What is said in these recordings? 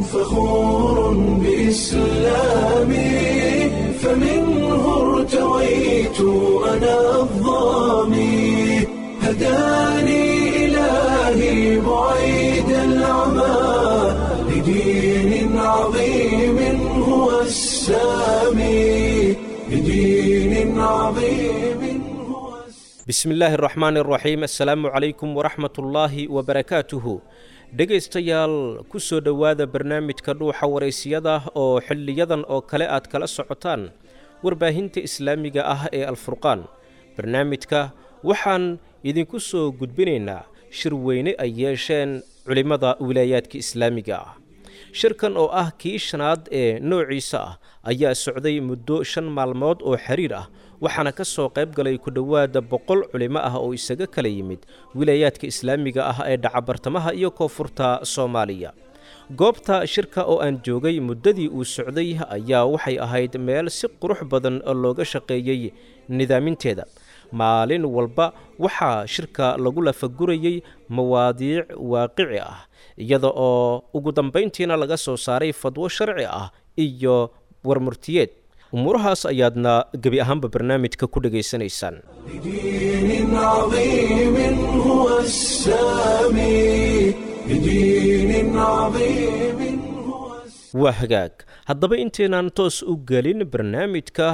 فخور بإسلامي فمنه ارتويت أنا الظامي هداني إلهي بعيد العمى لدين عظيم هو السامي لدين عظيم هو السامي bismi illaahi araxmaan araxiim assalaamu calaykum waraxmat ullaahi wabarakaatuhu dhegaystayaal ku soo dhowaada barnaamijka dhuuxa waraysiyada oo xiliyadan oo kale aad kala socotaan warbaahinta islaamiga ah ee alfurqaan barnaamijka waxaan idinku soo gudbinaynaa shir weyne ay yeesheen culimmada wilaayaadka islaamiga ah shirkan oo ah kii shanaad ee noociisa ah ayaa socday muddo shan maalmood oo xiriir ah waxaana ka soo qayb galay ku dhowaada boqol culimo ah oo isaga kala yimid wilaayaadka islaamiga ah ee dhacabartamaha iyo koonfurta soomaaliya goobta shirka oo aan joogay muddadii uu socday ayaa waxay ahayd meel si qurux badan oo looga shaqeeyey nidaaminteeda maalin walba waxaa shirka lagu lafagurayey mawaadiic waaqici ah iyada oo ugu dambayntiina laga soo saaray fadwo sharci ah iyo warmurtiyeed umuurahaas ayaadna gebi ahaanba barnaamijka ku dhegaysanaysaan لدين عظيم هو السامي لدين عظيم هو السامي waa hagaag haddaba intaynan toos u gelin barnaamijka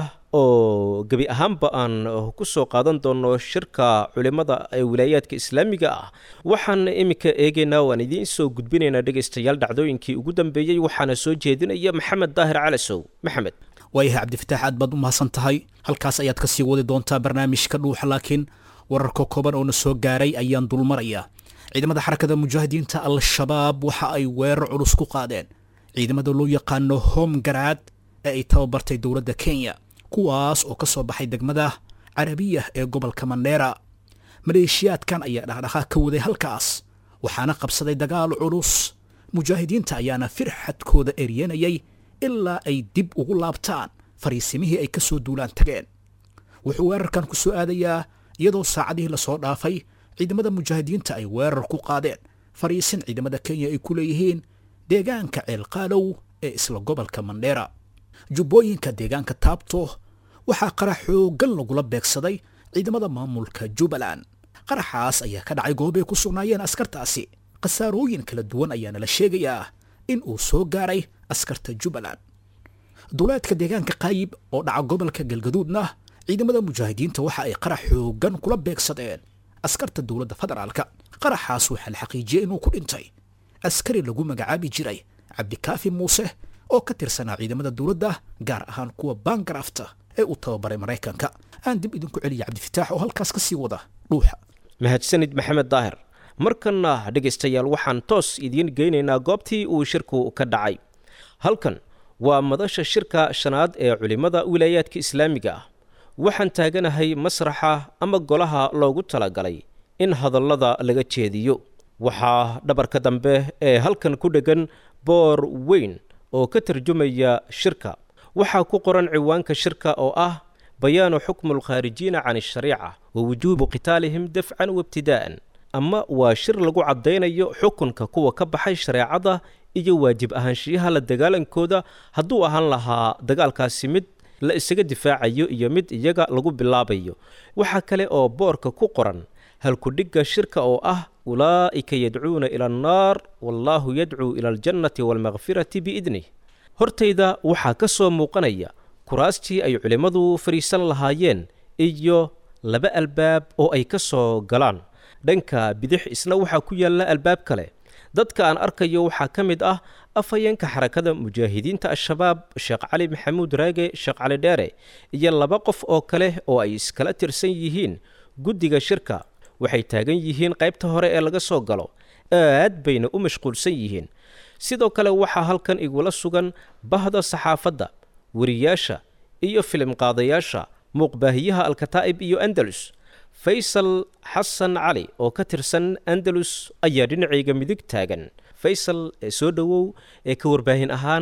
oo gebi ahaanba aan ku soo qaadan doono shirka culimmada ee wilaayaadka islaamiga ah waxaan iminka eegaynaa waan idiin soo gudbinaynaa dhegaystayaal dhacdooyinkii ugu dambeeyey waxaana soo jeedinaya maxamed daahir calasow maxamed waayahay cabdifataax aad baad u mahadsan tahay halkaas ayaad ka sii wadi doontaa barnaamijka dhuuxa laakiin wararka kooban oo na soo gaaray ayaan dulmaraya ciidamada xarakada mujaahidiinta al-shabaab waxa ay weerar culus ku qaadeen ciidamada loo yaqaano homgaraad ee ay tababartay dowladda kenya kuwaas oo ka soo baxay degmada carabiya ee gobolka mandheera maleeshiyaadkan ayaa dhaqdhaqaaq ka waday halkaas waxaana qabsaday dagaal culus mujaahidiinta ayaana firxadkooda eryanayay ilaa ay dib ugu laabtaan fariisimihii ay ka soo duulaan tageen wuxuu weerarkan ku soo aadayaa iyadoo saacadihii lasoo dhaafay ciidamada mujaahidiinta ay weerar ku qaadeen fariisin ciidamada kenya ay ku leeyihiin deegaanka ceelqaalow ee isla gobolka mandheera jubbooyinka deegaanka taabto waxaa qarax xooggan lagula beegsaday ciidamada maamulka jubbaland qaraxaas ayaa ka dhacay goob ay ku sugnaayeen askartaasi khasaarooyin kala duwan ayaana la sheegayaa in uu soo gaaray askarta jubbaland duleedka deegaanka qaayib oo dhaca gobolka galgaduudna ciidamada mujaahidiinta waxa ay qarax xooggan kula beegsadeen askarta dowladda federaalka qaraxaas waxaa la xaqiijiyey inuu ku dhintay askari lagu magacaabi jiray cabdikaafi muuse oo ka tirsanaa ciidamada dowladda gaar ahaan kuwa bangarafta ee uu tababaray maraykanka aan dib idinku celiya cabdifataax oo halkaas ka sii wada dhuuxa mahadsanid maxamed daahir markanna dhegaystayaal waxaan toos idiin geynaynaa goobtii uu shirku ka dhacay halkan waa madasha shirka shanaad ee culimmada wilaayaadka islaamiga ah waxaan taaganahay masraxa ama golaha loogu talagalay in hadallada laga jeediyo waxaa dhabarka dambe ee halkan ku dheggan boor weyn oo ka tarjumaya shirka waxaa ku qoran ciwaanka shirka oo ah bayaanu xukmu alkhaarijiina can ashariica wa wujuubu qitaalihim dafcan waibtidaa'an ama waa shir lagu caddaynayo xukunka kuwa ka baxay shareecada iyo waajib ahaanshiyaha la dagaalankooda hadduu ahaan lahaa dagaalkaasi mid la isaga difaacayo iyo mid iyaga lagu bilaabayo waxaa kale oo boorka ku qoran halkudhigga shirka oo ah ulaa'ika yadcuuna ila annaar wallaahu yadcuu ila aljannati waalmakfirati biidnih hortayda waxaa ka soo muuqanaya kuraastii ay culimmadu fadhiisan lahaayeen iyo laba albaab oo ay ka soo galaan dhanka bidix isna waxaa ku yaalla albaab kale dadka aan arkayo waxaa ka mid ah afhayeenka xarakada mujaahidiinta al-shabaab sheekh cali maxamuud raage sheekh cali dheere iyo laba qof oo kale oo ay iskala tirsan yihiin guddiga shirka waxay taagan yihiin qaybta hore ee laga soo galo aad bayna u mashquulsan yihiin sidoo kale waxaa halkan igula sugan bahda saxaafadda weriyaasha iyo filimqaadayaasha muuqbaahiyaha alkataa'ib iyo andalus faysal xasan cali oo ka tirsan andalus ayaa dhinacayga midig taagan faysal ee soo dhowow ee ka warbaahin ahaan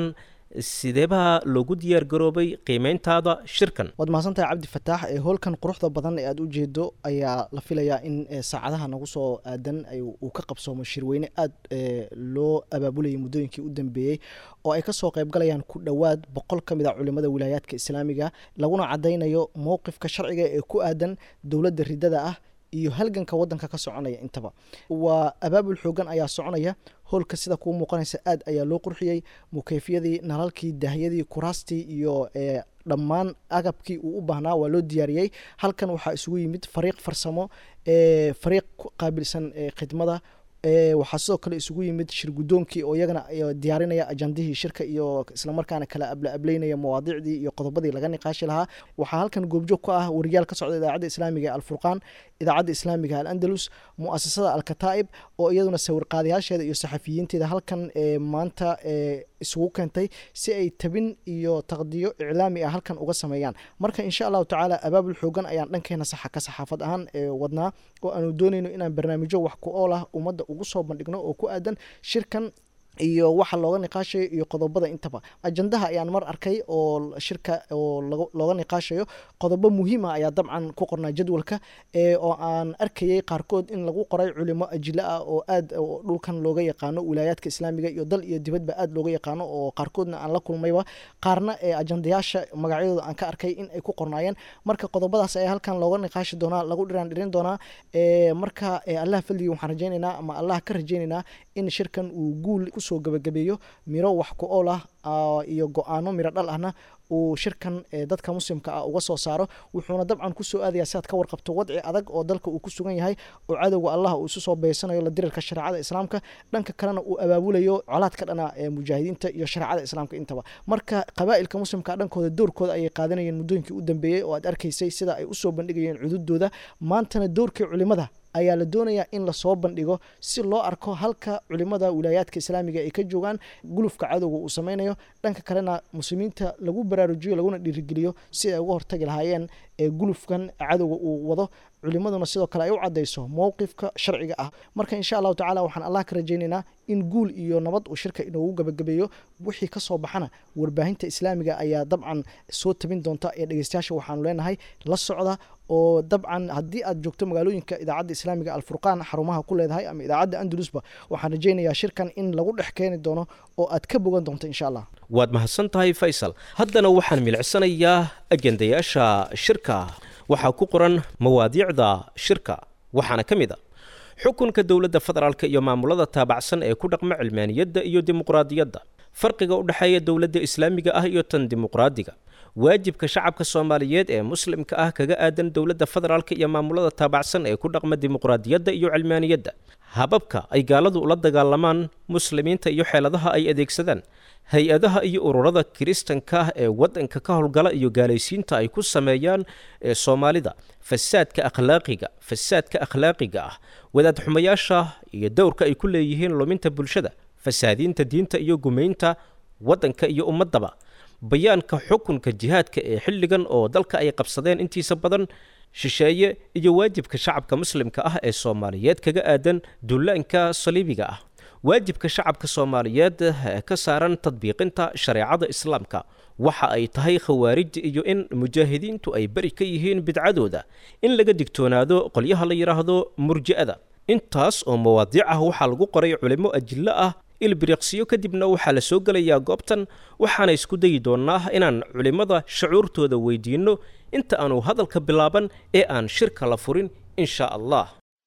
sideebaa loogu diyaar garoobay qiimeyntaada shirkan waad mahadsantahay cabdi fataax ee hoolkan quruxda badan ee aada u jeedo ayaa la filayaa in saacadaha nagu soo aadan uu ka qabsoomo shirweyne aada loo abaabulayay muddooyinkii u dambeeyey oo ay kasoo qeybgalayaan ku dhowaad boqol ka mid a culimada wilaayaadka islaamiga laguna cadaynayo mowqifka sharciga ee ku aadan dowladda ridada ah iyo halganka wadanka ka soconaya intaba waa abaabul xoogan ayaa soconaya hoolka sida kuu muuqanaysa aad ayaa loo qurxiyey mukeyfyadii nalalkii dahyadii kuraastii iyo dhammaan agabkii uu u baahnaa waa loo diyaariyey halkan waxaa isugu yimid fariiq farsamo fariiq ku qaabilsan khidmada waxaa sidoo kale isugu yimid shir guddoonkii oo iyagana diyaarinaya ajandihii shirka iyo islamarkaana kala abla ableynaya mawaadiicdii iyo qodobadii laga niqaashi lahaa waxaa halkan goobjoog ku ah wariyaal ka socda idaacadda islaamiga ee alfurqaan idaacadda islaamiga al-andalus mu'asasada alkataa'ib oo iyaduna sawirqaadayaasheeda iyo saxafiyiinteeda halkan maanta isugu keentay si ay tabin iyo taqdiyo iclaami ah halkan uga sameeyaan marka insha allahu tacaala abaabul xoogan ayaan dhankeena saxa ka saxaafad ahaan wadnaa oo aanu doonayno inaan barnaamijyo wax ku ool ah ummadda ugu soo bandhigno oo ku aadan shirkan iyo waxa looga niqaashayo iyo qodobada intaba ajandaha ayaan mar arkay oo shirka oo looga niqaashayo qodobo muhiima ayaa dabcan ku qornaa jadwalka oo aan arkayay qaarkood in lagu qoray culimo ajilo ah oo aad dhulkan looga yaqaano wilaayaadka islaamiga iyo dal iyo dibadba aad looga yaqaano oo qaarkoodna aan la kulmayba qaarna ee ajandayaasha magacyadooda aan ka arkay in ay ku qornaayeen marka qodobadaas ayaa halkan looga niqaashi doonaa lagu dhiraan dhirin doonaa marka allah fadligii waxaan rajaynaynaa ama allah ka rajaynaynaa in shirkan uu guul kusoo gabagabeeyo miro wax ku ool ah iyo go-aano miro dhal ahna uu shirkan dadka muslimka ah uga soo saaro wuxuuna dabcan kusoo aadaya si aad ka warqabto wadci adag oo dalka uu ku sugan yahay oo cadowga allah uu isu soo beysanayo la dirirka shareecada islaamka dhanka kalena uu abaabulayo colaad ka dhana mujaahidiinta iyo shareecada islaamka intaba marka qabaa'ilka muslimka dhankooda doorkooda ayay qaadanayeen muddooyinkii u dambeeyey oo aad arkaysay sida ay usoo bandhigayeen cududooda maantana doorkii culimada ayaa la doonayaa in lasoo bandhigo si loo arko halka culimada wilaayaadka islaamiga ay ka joogaan gulufka cadowga uu sameynayo dhanka kalena muslimiinta lagu baraarujiyo laguna dhiirigeliyo si ay uga hortagi lahaayeen ee gulufkan cadowga uu wado culimaduna sidoo kale ay u cadayso mowqifka sharciga ah marka insha allahu tacala waxaan allah ka rajaynaynaa in guul iyo nabad uu shirka inoogu gabagabeeyo wixii kasoo baxana warbaahinta islaamiga ayaa dabcan soo tabin doonta ee dhegeystayaasha waxaanu leenahay la socda oo dabcan haddii aad joogto magaalooyinka idaacadda islaamiga alfurqaan xarumaha ku leedahay ama idaacadda andalusba waxaan rajaynayaa shirkan in lagu dhex keeni doono oo aad ka bogan doonto insha allah waad mahadsan tahay faysal haddana waxaan milicsanayaa ajendayaasha shirka waxaa ku qoran mawaadiicda shirka waxaana ka mid a xukunka dowladda federaalk iyo maamulada taabacsan ee ku dhaqma cilmaaniyadda iyo dimuqraadiyadda farqiga u dhexeeya dowladda islaamiga ah iyo tan dimuqraadiga waajibka shacabka soomaaliyeed ee muslimka ah kaga aadan dowladda federaalk iyo maamulada taabacsan ee ku dhaqma dimuqraadiyadda iyo cilmaaniyadda hababka ay gaaladu ula dagaalamaan muslimiinta iyo xeeladaha ay adeegsadaan hay-adaha iyo ururada kiristanka ah ee waddanka ka howlgala iyo gaalaysiinta ay ku sameeyaan ee soomaalida fasaadka akhlaaqiga fasaadka akhlaaqiga ah wadaad xumayaasha iyo dowrka ay ku leeyihiin luminta bulshada fasaadiinta diinta iyo gumaynta waddanka iyo ummaddaba bayaanka xukunka jihaadka ee xilligan oo dalka ay qabsadeen intiisa badan shisheeye iyo waajibka shacabka muslimka ah ee soomaaliyeed kaga aadan dullaanka saliibiga ah waajibka shacabka soomaaliyeed ee ka saaran tadbiiqinta shareecada islaamka waxa ay tahay khawaarij iyo in mujaahidiintu ay beri ka yihiin bidcadooda in laga digtoonaado qolyaha la yidhaahdo murji'ada intaas oo mawaadiic ah waxaa lagu qoray culimo ajillo ah ilbiriqsiyo kadibna waxaa la soo gelayaa goobtan waxaana isku dayi doonnaa inaan culimmada shucuurtooda weydiinno inta aanu hadalka bilaaban ee aan shirka la furin insha allah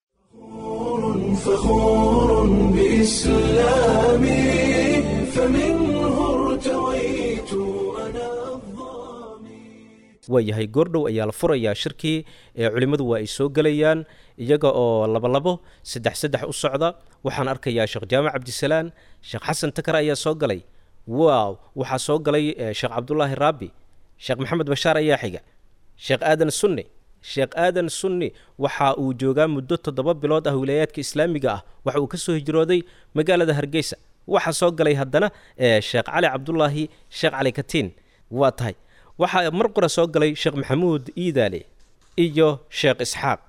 فخور بإسلامي فمنه ارتويت أنا الظامي waayahay goordhow ayaa la furayaa shirkii ee culimmadu waa ay soo gelayaan iyaga oo labolabo saddex saddex u socda waxaan arkayaa sheekh jaamac cabdisalaan sheekh xasan takar ayaa soo galay waaw waxaa soo galay eh, sheekh cabdulaahi raabi sheekh maxamed bashaar ayaa xiga sheekh aadan sunni sheekh aadan sunni waxa uu joogaa muddo toddoba bilood ah wilaayaadka islaamiga ah waxa uu ka soo hijrooday magaalada hargeysa waxaa soo galay haddana eh, sheekh cali cabdulaahi sheekh cali katiin waa tahay waxaa mar qura soo galay sheekh maxamuud iidaale iyo sheekh isxaaq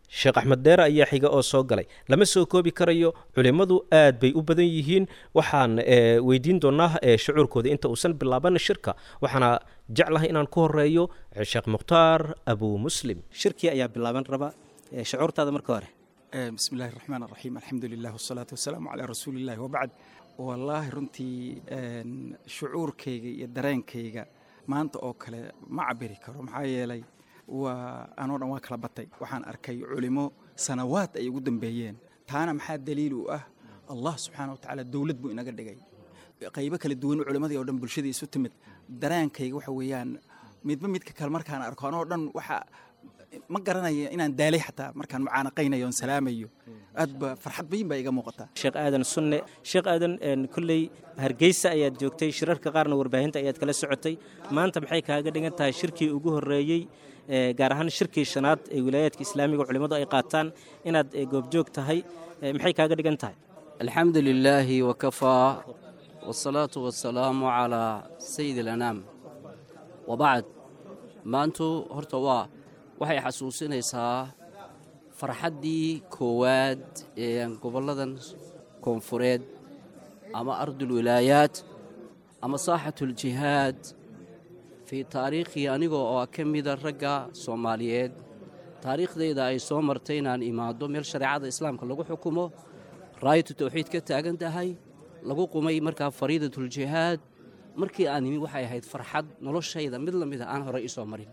sheekh axmed deere ayaa xiga oo soo galay lama soo koobi karayo culimmadu aad bay u badan yihiin waxaan weydiin doonaa shucuurkooda inta uusan bilaaban shirka waxaana jeclahay inaan ku horeeyo sheekh mukhtaar abu muslim shirkii ayaa bilaaban raba shucuurtaada marka hore bismi illahi raxmaan raxiim alxamdu lilah wasalaatu wasalaamu calaa rasuuli illahi wabacd wallaahi runtii shucuurkayga iyo dareenkayga maanta oo kale ma cabiri karo maxaa yeelay waa anoo dhan waa kala batay waxaan arkay culimo sanawaad ay ugu dambeeyeen taana maxaa daliil u ah allah subxaana wa tacaala dowlad buu inaga dhigay qaybo kala duwan culimmadii oo dhan bulshadii isu timid dareenkayga waxa weeyaan midba midka kale markaan arko anoo dhan waxa ma garanayo inaan daalay xataa markaan mucaanaqaynayo oon salaamayo aad ba farxad bayin baa iga muuqataa sheekh aadan sunne sheekh aadan kolley hargeysa ayaad joogtay shirarka qaarna warbaahinta ayaad kala socotay maanta maxay kaaga dhigan tahay shirkii ugu horreeyey gaar ahaan shirkii shanaad ee wilaayaadka islaamiga culimmadu ay qaataan inaad goobjoog tahay maxay kaaga dhigan tahay alxamdu lilaahi wakafaa wasalaatu wasalaamu calaa sayid alanaam wabacd maantu horta waa waxay xasuusinaysaa farxaddii koowaad ee gobolladan koonfureed ama ardulwilaayaat ama saaxatuljihaad fii taariikhii anigoo oo ka mida ragga soomaaliyeed taariikhdayda ay soo martay inaan imaado meel shareecada islaamka lagu xukumo raayatu tawxiid ka taagan tahay lagu qumay markaa fariidatuljihaad markii aan imi waxay ahayd farxad noloshayda mid la mida aan horey isoo marin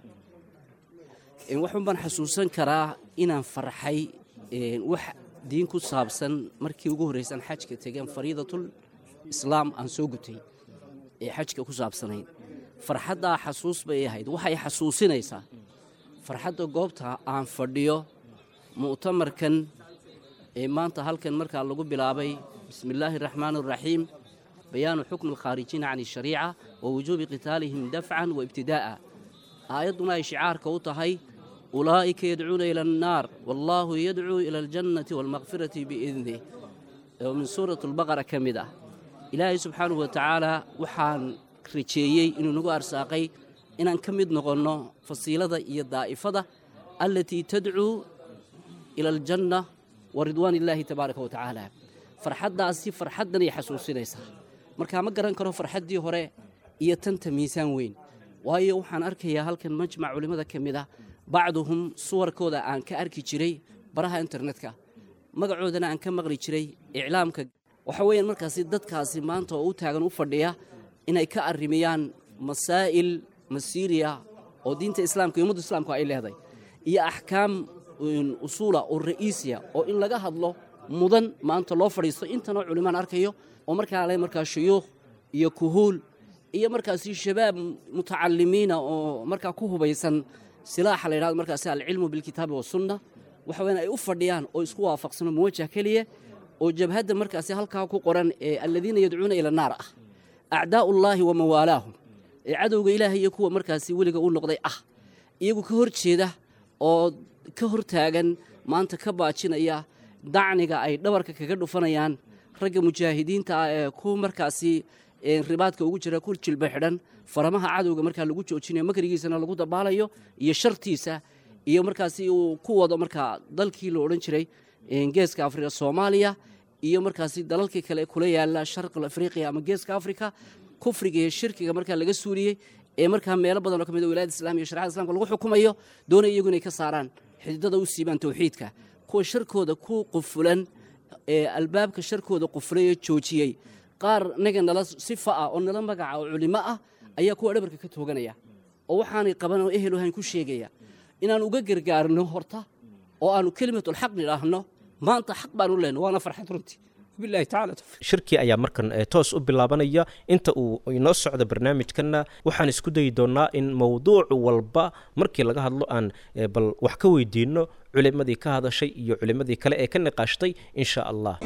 waxun baan xasuusan karaa inaan farxay wax diin ku saabsan markii ugu horraysan xajka tegeen fariidatul islaam aan soo gutay ee xajka ku saabsanayd farxaddaa xasuus bay ahayd waxay xasuusinaysaa farxadda goobta aan fadhiyo mu'tamarkan ee maanta halkan markaa lagu bilaabay bismi illaahi araxmaan araxiim bayaanu xukmi alkhaarijiina can ishariica wa wujuubi qitaalihim dafcan wa ibtidaa'a aayadduna ay shicaarka u tahay ulaa'ika yadcuuna ila annaar wallaahu yadcuu ila aljannati waalmakfirati biidnih oo min suurat albaqara ka mid ah ilaahay subxaanahu wa tacaalaa waxaan rajeeyey inuu nagu arsaaqay inaan ka mid noqonno fasiilada iyo daa'ifada allatii tadcuu ila aljanna wa ridwaan illaahi tabaaraka wa tacaala farxaddaasi farxaddanay xasuusinaysaa markaa ma garan karo farxaddii hore iyo tanta miisaan weyn waayo waxaan arkayaa halkan majmac culimmada ka mid ah bacduhum suwarkooda aan ka arki jiray baraha internetka magacoodana aan ka maqli jiray iclaamka waxa weeyaan markaasi dadkaasi maanta oo u taagan u fadhiya inay ka arrimiyaan masaa'il masiiriya oo diinta islaamka iyo ummadda islaamku ay leedahay iyo axkaam usuula oo ra'iisiya oo in laga hadlo mudan maanta loo fadhiisto intanoo culimaan arkayo oo markaa le markaa shuyuukh iyo kuhuul iyo markaasi shabaab mutacalimiina oo markaa ku hubaysan silaaxa la yidhahdo markaasi alcilmu bilkitaabi wasunna waxa weyan ay u fadhiyaan oo isku waafaqsano muwajah keliya oo jabhadda markaasi halkaa ku qoran ee alladiina yadcuuna ila naar ah acdaa'ullaahi wa mawaalaahum ee cadowga ilaahay iyo kuwa markaasi weliga u noqday ah iyagu ka hor jeeda oo ka hor taagan maanta ka baajinaya dacniga ay dhabarka kaga dhufanayaan ragga mujaahidiinta ah ee ku markaasi ribaadka ugu jira ku jilba xidhan faramaha cadowga markaa lagu joojinayo makrigiisana lagu dabaalayo iyo shartiisa iyo markaasi uu ku wado markaa dalkii la odhan jiray geeska afrika soomaaliya iyo markaasi dalalkii kale kula yaala sharqal afriqiya ama geeska afrika kufriga iyo shirkiga markaa laga suuliyey ee markaa meelo badan oo ka mid a wilayada islam iyo sharcada islamka lagu xukumayo doonay iyagu inay ka saaraan xididada u siibaan tawxiidka kuwa sharkooda ku qufulan ee albaabka sharkooda qufulay ee joojiyey qaar naga nala sifa ah oo nala magaca oo culimo ah ayaa kuwa dhabarka ka tooganaya oo waxaanay qaban oo ehel ahayn ku sheegaya inaan uga gargaarno horta oo aanu kelimatulxaq nidhaahno maanta xaq baanu leenno waana farxad runtii wabillahi tacala tawfiiq shirkii ayaa markan toos u bilaabanaya inta uu inoo socdo barnaamijkanna waxaan isku dayi doonnaa in mowduuc walba markii laga hadlo aan bal wax ka weydiinno culimadii ka hadashay iyo culimadii kale ee ka niqaashtay insha allah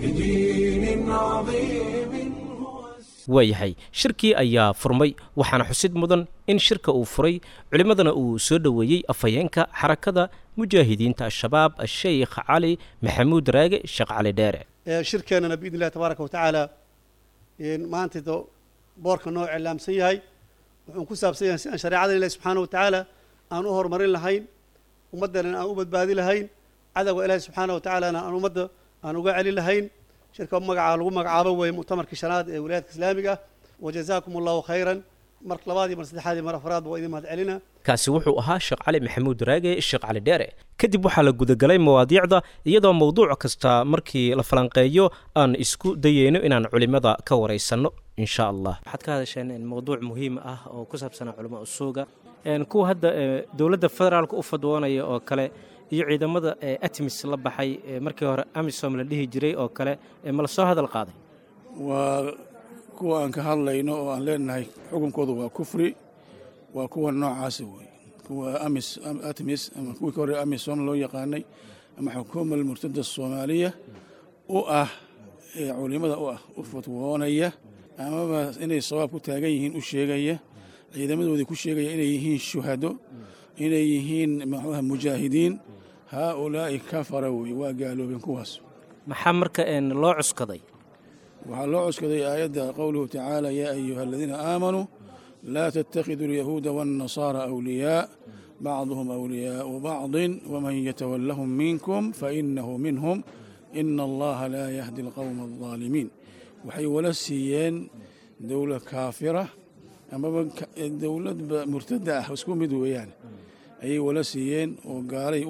waayahay shirkii ayaa furmay waxaana xusid mudan in shirka uu furay culimmadana uu soo dhoweeyey afhayeenka xarakada mujaahidiinta al-shabaab asheykh cali maxamuud raage sheekh cali dheere shirkeennana biidn illahi tabaaraka wa tacaala maanta boorka noo iclaamsan yahay wuxuu ku saabsan yahay si aan shareecada ilahi subxaana wa tacaala aan u horumarin lahayn ummaddan aan u badbaadi lahayn cadowga ilaahi subxaana wa tacaalana aan ummadda aan uga celin lahayn shirka magacaa lagu magacaabo weeye muctamarkii shanaad ee wilaayadka islaamiga ah wajazaakum allahu khayran mar labaad iyo mar saddexaad iyo mar afraad waa idin mahad celina kaasi wuxuu ahaa sheekh cali maxamuud raage sheekh cali dheere kadib waxaa la gudagalay mawaadiicda iyadoo mowduuc kasta markii la falanqeeyo aan isku dayeyno inaan culimmada ka waraysanno insha allah waxaad ka hadasheen mowduuc muhiim ah oo ku saabsanaa culamo usuuga kuwa hadda dowladda federaalka u fadwoonaya oo kale iyo ciidamada atmis la baxay markii hore amisom la dhihi jiray oo kale ma la soo hadal qaaday waa kuwa aan ka hadlayno oo aan leenahay xukunkooda waa kufri waa kuwa noocaasa wey kuwa amis atmis ama kuwii ka hore amisom loo yaqaanay ama xukuuma almurtada soomaaliya u ah ee culimada u ah u fatwoonaya amaba inay sawaab ku taagan yihiin u sheegaya ciidamadoodii ku sheegaya inay yihiin shuhado inay yihiin maxuuha mujaahidiin haa ulaa'i kafara wey waa gaaloobeen kuwaas maxaa marka loo cuskaday waxaa loo cuskaday aayadda qowluhu tacaala yaa ayuha aladiina aamanuu laa tattakhiduu alyahuuda waannasaara awliyaa bacduhum awliyaau bacdin waman yatawallahum minkum fainahu minhum ina allaha laa yahdi alqowma aldaalimiin waxay wala siiyeen dowlad kaafira amaba dowladba murtada ah isku mid weeyaan ayay wala siiyeen oo gaalay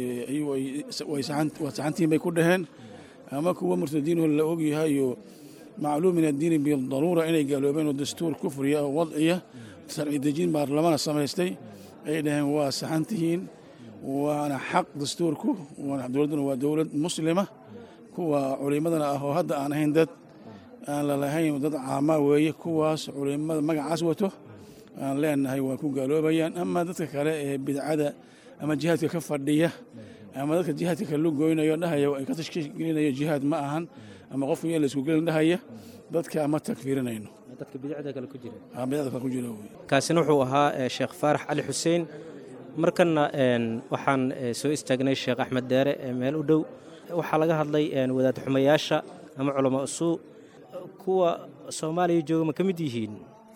waa saxantiin bay ku dhaheen ama kuwa murtadiinoo la ogyahayo macluum min addiini bidaruura inay gaaloobeen oo dastuur kufriya oo wadciya sharci dejin baarlamana samaystay ay dhaheen waa saxantihiin waana xaq dastuurku dowladduna waa dowlad muslima kuwa culimadana ah oo hadda aan ahayn dad aan lalahayn dad caamaa weeye kuwaas culimada magacaas wato aan leenahay waa ku gaaloobayaan ama dadka kale ee bidcada ama jihaadka ka fadhiya ama dadka jihaadka kale lu goynayo dhahaya ay ka tashkiilinayo jihaad ma ahan ama qofka in la isku gelin dhahaya dadka ma takfiirinayno dadka bidcada kale ku jira bidcada kale ku jira kaasina wuxuu ahaa sheekh faarax cali xuseen markana waxaan soo istaagnay sheekh axmed deere meel u dhow waxaa laga hadlay wadaad xumayaasha ama culamo usuu kuwa soomaaliya jooga ma ka mid yihiin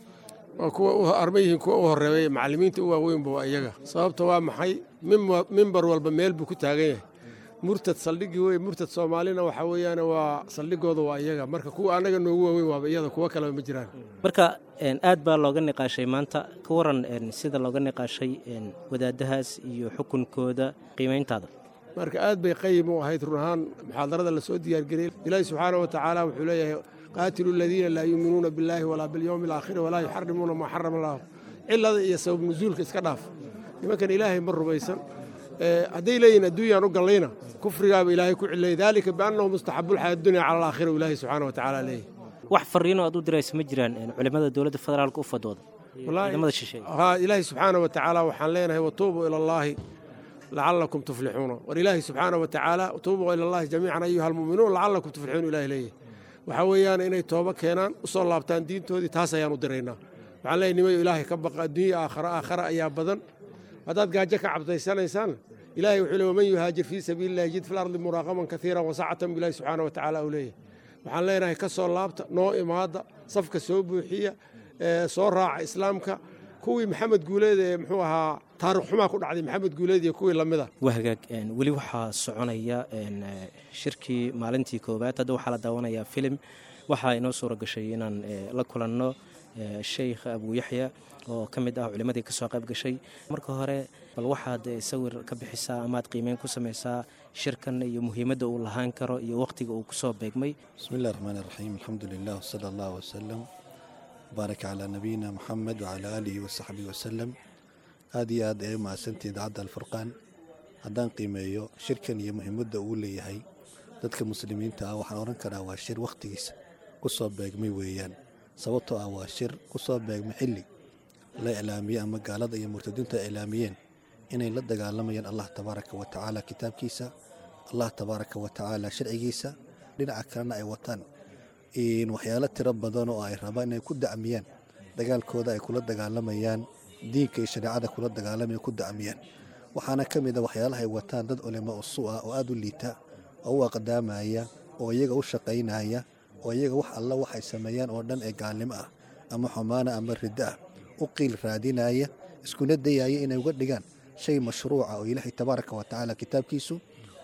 waa kuwa arma yihiin kuwa u horeeya macallimiinta u waaweynba waa iyaga sababta waa maxay mimbar walba meel buu ku taagan yahay murtad saldhiggii wey murtad soomaalina waxaa weeyaan waa saldhigooda waa iyaga marka kuwa annaga noogu waaweyn waaba iyada kuwa kaleba ma jiraan marka aad baa looga niqaashay maanta ka waran sida looga niqaashay wadaadahaas iyo xukunkooda qiimayntaada marka aad bay qayim u ahayd run ahaan muxaadarada lasoo diyaargeliyey ilaahi subxaana wa tacaala wuxuu leeyahay qaatilu aladiina laa yuuminuuna billaahi walaa bilyowmi alaakhiri walaa yuxarimuuna maa xarama allahu cilada iyo sabab nusuulka iska dhaaf nimankan ilaahay ma rumaysan hadday leeyihin adduunyaan u gallayna kufrigaaba ilaahay ku cillayay daalika biannahu mustaxabulxayaa dunya cala alaakhira u ilaahay subxaana wa tacaala leeyahy wax fariino aad u diraysa ma jiraan culimmada dowladda federaalka u fadwooda ciidamada shisheeye haa ilaahay subxaana wa tacaala waxaan leenahay watuubuu ila allaahi lacalakum tuflixuuna war ilaahay subxaana wa tacaala tuubuu ila allahi jamiican ayuha almu'minuun lacalakum tuflixuun ilahay leeyahy waxaa weeyaan inay toobo keenaan u soo laabtaan diintoodii taas ayaan u diraynaa waxaan leeyahy nimayo ilaahay ka baqa adduunya aakhara aakhara ayaa badan haddaad gaajo ka cabdaysanaysaan ilaahay wuxuu leey waman yuhaajir fii sabiili illahi yajid fil ardi muraaqaman kaiiran wasacatan bilahi subxaana wa tacaala uu leeyahay waxaan leenahay ka soo laabta noo imaada safka soo buuxiya soo raaca islaamka kuwii maxamed guuleed ee muxuu ahaa taarikh xumaa ku dhacday maxamed guuleed iyo kuwii lamida waa hagaag weli waxaa soconaya shirkii maalintii koowaad hadda waxaa la daawanayaa filim waxaa inoo suura gashay inaan la kulanno sheykh abuuyaxya oo ka mid ah culimmadii ka soo qayb gashay marka hore bal waxaad sawir ka bixisaa amaad qiimeyn ku samaysaa shirkan iyo muhiimadda uu lahaan karo iyo wakhtiga uu kusoo beegmay bismi illahi raxmaan iraxiim alxamdu lilah wsala allah wasalam baarak calaa nabiyina moxamed wacalaa aalihi wasaxbihi wasalam aad iyo aad ay u mahadsantihin idaacadda alfurqaan haddaan qiimeeyo shirkan iyo muhiimadda uu leeyahay dadka muslimiinta ah waxaan odhan karaa waa shir wakhtigiisa ku soo beegmay weeyaan sababtoo ah waa shir ku soo beegmay xilli la iclaamiyey ama gaalada iyo murtadiintu ay iclaamiyeen inay la dagaalamayaan allah tabaaraka wa tacaala kitaabkiisa allah tabaaraka wa tacaala sharcigiisa dhinaca kalena ay wataan waxyaalo tiro badan oo ay rabaan inay ku dacmiyaan dagaalkooda ay kula dagaalamayaan diinka iyo shareecada kula dagaalamaya ku dacmiyaan waxaana ka mid a waxyaalaha ay wataan dad culimo usu ah oo aada u liita oo u aqdaamaya oo iyaga u shaqaynaya oo iyaga wax alla waxay sameeyaan oo dhan ee gaalnimo ah ama xumaana ama riddo ah u qiil raadinaya iskuna dayaya inay uga dhigaan shay mashruuca oo ilaahay tabaaraka wa tacaala kitaabkiisu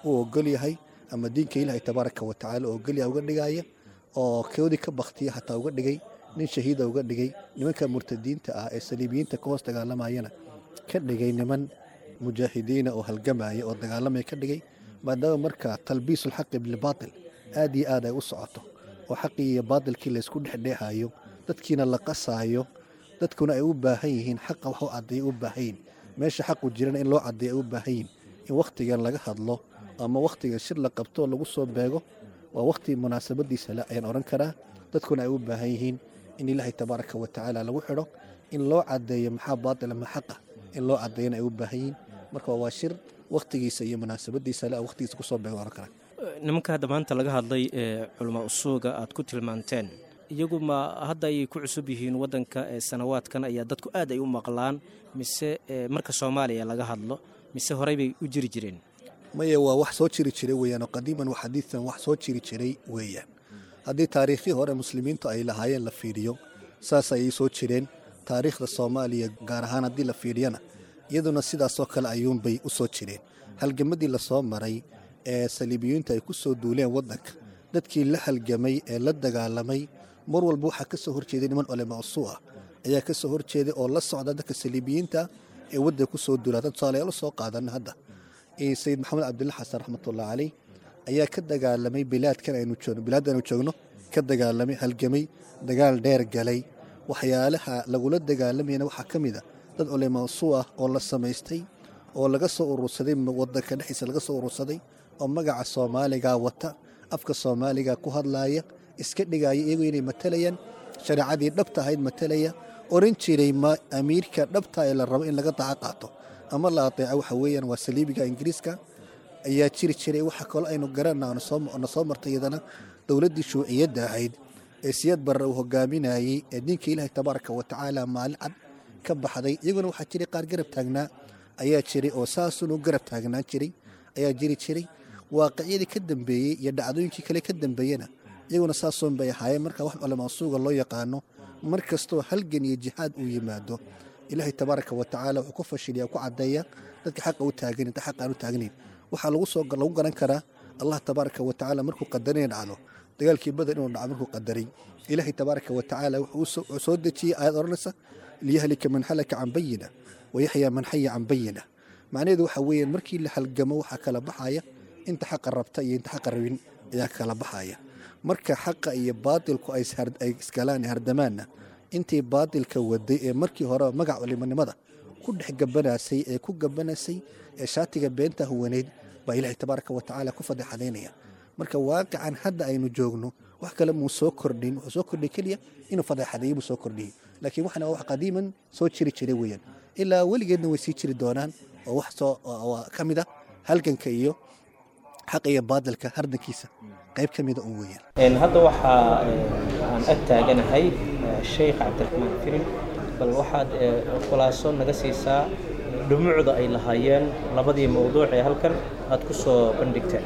uu ogol yahay ama diinka ilaahay tabaaraka wa tacaala uu ogol yahay uga dhigaya oo koodii ka baktiya xataa uga dhigay nin shahiida uga dhigay nimanka murtadiinta ah ee saliibiyiinta ka hoos dagaalamayana ka dhigay niman mujaahidiina oo halgamaya oo dagaalamaya ka dhigay maadaama marka talbiisulxaqi bilbaatil aad iyo aad ay u socoto oo xaqii iyo baatilkii laysku dhexdheexayo dadkiina la qasaayo dadkuna ay u baahan yihiin xaqa wax u caddeeya u baahan yihin meesha xaqu jirana in loo caddeeya ay u baahan yihin in wakhtigan laga hadlo ama wakhtigan shir la qabto lagu soo beego waa wakhti munaasabadiisa le ayaan odhan karaa dadkuna ay u baahan yihiin in ilaahay tabaaraka wa tacaala lagu xidho in loo caddeeyo maxaa baatila ma xaqa in loo caddeeyana ay u baahan yihiin marka waa shir wakhtigiisa iyo munaasabadiisa le wakhtigiisa kusoo beego odhan karaa nimanka hadda maanta laga hadlay ee culamaa usuuga aad ku tilmaanteen iyagu ma hadda ayay ku cusub yihiin waddanka ee sanawaadkan ayaa dadku aad ay u maqlaan mise marka soomaaliya laga hadlo mise horey bay u jiri jireen maya waa wax soo jiri jiray weeyaan oo qadiiman wa xadiidan wax soo jiri jiray weeyaan haddii taariikhdii hore muslimiintu ay lahaayeen la fiiriyo saas ayay soo jireen taariikhda soomaaliya gaar ahaan haddii la fiiriyana iyaduna sidaasoo kale ayuunbay u soo jireen halgamadii lasoo maray ee saliibiyiintu ay ku soo duuleen waddanka dadkii la halgamay ee la dagaalamay mar walba waxaa ka soo horjeeday niman culama usuu ah ayaa ka soo horjeeday oo la socda dadka saliibiyiinta ee waddanka ku soo duula haddaan tusaalayaal soo qaadana hadda sayid maxamed cabdilla xasan raxmatullah caleyh ayaa ka dagaalamay bilaadkan aynu joogno bilaadda aynu joogno ka dagaalamay halgamay dagaal dheer galay waxyaalaha lagula dagaalamayana waxaa ka mid a dad culama usuu ah oo la samaystay oo laga soo urursaday wadanka dhexdiisa laga soo urursaday oo magaca soomaaliga wata afka soomaaliga ku hadlaaya iska dhigaya iyagoo inay matalayaan shareecadii dhabta ahayd matalaya oran jiray ma amiirka dhabta ee la rabo in laga daca qaato ama la adeeco waxa weeyaan waa saliibiga ingiriiska ayaa jiri jiray waxa kaloo aynu garana na soo martay iyadana dowladdii shuuciyadda ahayd ee siyad barre uu hogaaminayey ee diinka ilaahay tabaaraka wa tacaala maalin cad ka baxday iyaguna waxaa jiray qaar garab taagnaa ayaa jiray oo saasunu garab taagnaan jiray ayaa jiri jiray waaqiciyadii ka dambeeyey iyo dhacdooyinkii kale ka dambeeyena iyaguna saasoon bay ahaayeen marka wax culamaa suuga loo yaqaano mar kastoo halgan iyo jihaad uu yimaado ilaahay tabaaraka wa tacaala wuxuu ku fashiliya ku caddeeya dadka xaqa u taagan inta xaqa aan u taagnayn waxaa lagu soo lagu garan karaa allah tabaaraka wa tacaala markuu qadarina dhacdo dagaalkii badan inuu dhaco markuu qadaray ilaahay tabaaraka wa tacaala wuxuu soo dejiyey aayad odhanaysa liyahlika man halaka can bayina wayaxyaa man xaya can bayina macnaheedu waxa weeyaan markii la halgamo waxaa kala baxaya inta xaqa rabta iyo inta xaqa rabin ayaa kala baxaya marka xaqa iyo baatilku ay iskalaan hardamaanna intii baatilka waday ee markii hore magac culimonimada ku dhex gabanaysay ee ku gabanaysay ee shaatiga beenta huwaneyd baa ilaahay tabaaraka wa tacaala ku fadeexadaynaya marka waaqican hadda aynu joogno wax kale muu soo kordhin wuxuu soo kordhay keliya inuu fadeexadeeyo buu soo kordhiyey laakiin waxana wax qadiiman soo jiri jiray weeyaan ilaa weligeedna way sii jiri doonaan oo wax soo ka mid a halganka iyo xaqa iyo baadilka hardankiisa qayb ka mida un weeyaan hadda waxaa aan ag taaganahay sheekh cabdiraxmaan firin bal waxaad khulaaso naga siisaa dhumucda ay lahaayeen labadii mowduuc ee halkan aad ku soo bandhigteen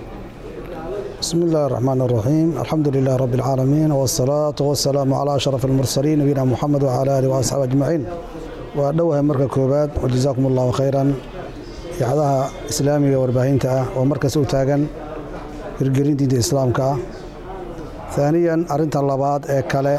بسم الله الرحمن الرحيم الحمد لله رب العالمين والصلاة والسلام على أشرف المرسلين نبينا محمد وعلى آله وأصحابه أجمعين ودوها مركز كوبات وجزاكم الله خيرا يعدها إسلامي وارباهينتا ومركز أوتاغن hirgelin diinta islaamka ah haaniyan arrinta labaad ee kale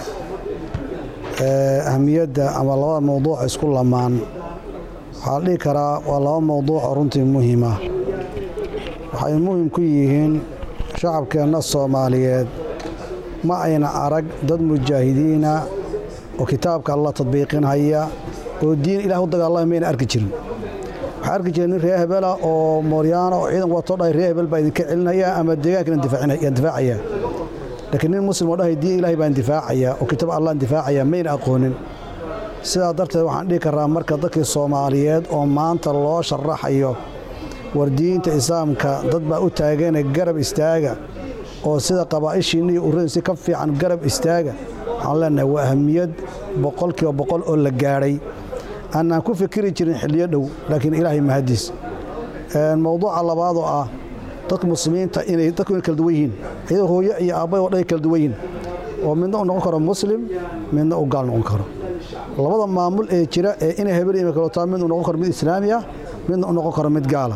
ee ahamiyadda ama labada mowduuc isku lamaan waxaa la dhihi karaa waa laba mowduuc oo runtii muhiima waxay muhim ku yihiin shacabkeenna soomaaliyeed ma ayna arag dad mujaahidiina oo kitaabka alla tadbiiqinhaya oo diin ilaah u dagaalamay mayna arki jirin waxaa arki jira nin reer hebela oo mooryaana oo ciidan wato dhahay reer hebel baa idinka celinaya ama deegaankana difaacaya laakiin nin muslim oo dhahay diin ilaahay baan difaacaya oo kitaab allah difaacaya mayna aqoonin sidaa darteed waxaan dhihi karaa marka dadkii soomaaliyeed oo maanta loo sharaxayo war diinta islaamka dad baa u taagana garab istaaga oo sida qabaa'ishiinna iyo urradin si ka fiican garab istaaga waxaan leenahay waa ahamiyad boqolkiiba boqol oo la gaadhay aanaan ku fikiri jirin xilliyo dhow laakiin ilaahay mahadiis mowduuca labaadoo ah dadka muslimiinta inay dadku inay kala duwan yihiin iyadoo hooyo iyo aabbay oo dhan ay kala duwan yihiin oo midna u noqon karo muslim midna u gaal noqon karo labada maamul ee jira ee inay hebel ima kalotaa mid u noqon karo mid islaami ah midna u noqon karo mid gaala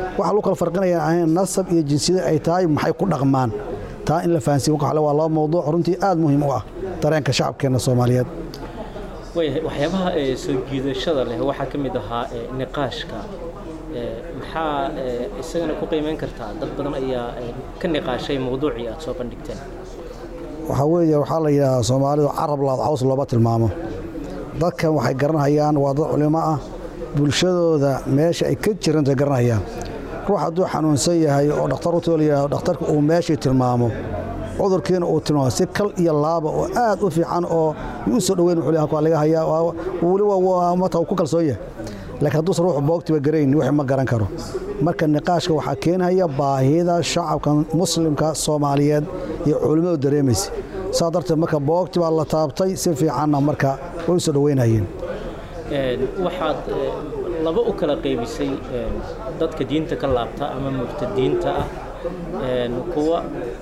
waxa lagu kala farqinaya ahayn nasab iyo jinsiyada ay tahay maxay ku dhaqmaan taa in la fahansiiyo marka waa laba mawduuc runtii aad muhiim u ah dareenka shacabkeenna soomaaliyeed waayahay waxyaabaha ee soo jiidashada leh waxaa ka mid ahaa ee niqaashka ee maxaa ee isagana ku qiimeyn kartaa dad badan ayaa ee, ka niqaashay mawduucii aad soo bandhigteen waxaa weeye waxaa la yidhahdaa soomaalidu carab laad caws looma tilmaamo dadkan waxay garanhayaan waa dad culimo ah bulshadooda meesha ay ka jirantay garanhayaan ruux hadduu xanuunsan yahay oo dhakhtar u toolayahay dhakhtarka uu meeshii tilmaamo cudurkiina uu tilmaamo si kal iyo laaba oo aad u fiican oo u soo dhoweyn wuxuu leeyahay, waa laga hayaa waa- weliba waa mata uu ku kalsoon yahay laakiin hadduusan ruuxu boogtiba garayn wixii ma garan karo marka niqaashka waxaa keenhaya baahida shacabka muslimka soomaaliyeed iyo culimmadu dareemaysa saa darteed marka boogti baa la taabtay si fiicanna marka way u soo dhoweynayeen Een, waxaad ee, laba u kala qaybisay een, dadka diinta ka laabta ama murtadiinta ah een, kuwa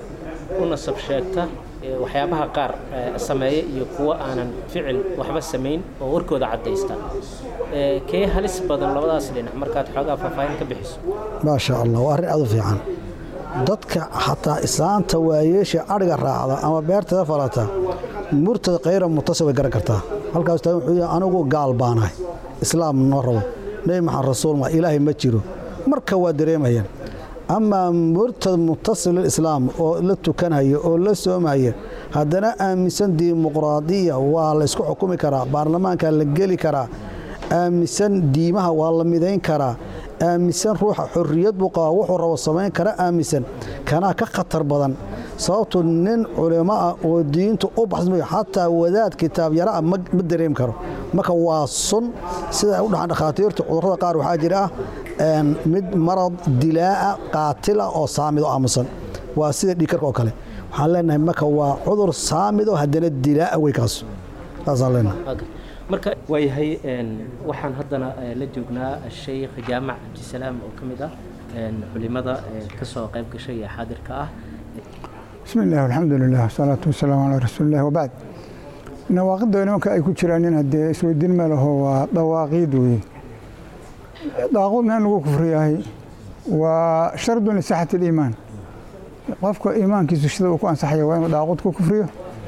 u nasab sheegta ee, waxyaabaha qaar ee, sameeya iyo kuwa aanan ficil waxba samayn oo warkooda caddaysta Ee, kee halis badan labadaas dhinac markaad xoogaa faahfaahin ka bixiso maasha allah waa arrin aad u fiican dadka xataa islaanta waayeesha adhiga raacda ama beerteeda falata murtada khayra mutasib way garan kartaa halkaas taa wuxuu yahay anigu gaal baanahay islaam noo rabo nebi maxamed rasuul ma ilaahay ma jiro marka waa dareemayaan amaa murtad mutasib lilislaam oo la tukanhaya oo la soomaya haddana aaminsan dimuqraadiya waa la ysku xukumi karaa baarlamaanka la geli karaa aaminsan diimaha waa la midayn karaa aaminsan ruuxa xorriyad buu qabaa wuxuu rabo samayn kara aaminsan kanaa ka khatar badan sababtu nin culimo ah oo diintu u baxsmayo xataa wadaad kitaab yara ah ma ma dareemi karo marka waa sun sida ay u dhaxaan dhakhaatiirtu cudurrada qaar waxaa jira ah een, mid marad dilaa'a qaatila oo saamid oo aamusan waa sida dhiikarka oo kale waxaan leenahay marka waa cudur saamid oo haddana dilaa'a wey kaas saasaan leenahay Okay. marka waayahay een, waxaan haddana ee, la joognaa sheikh jaamac cabdisalaam oo ka mid ah een, culimada ee, ka soo qayb gashay ee xaadirka ah بسم الله والحمد لله والصلاة والسلام على رسول الله وبعد نواقض nimanka ay ku jiraan in haddee isweydiin ma laho waa dawaaqiid weeye daaqudna in lagu kufriyahay waa shardun lisixati اliimaan qofka iimaankiisu sida uu ku ansaxaya waa inuu daaqud ku kufriyo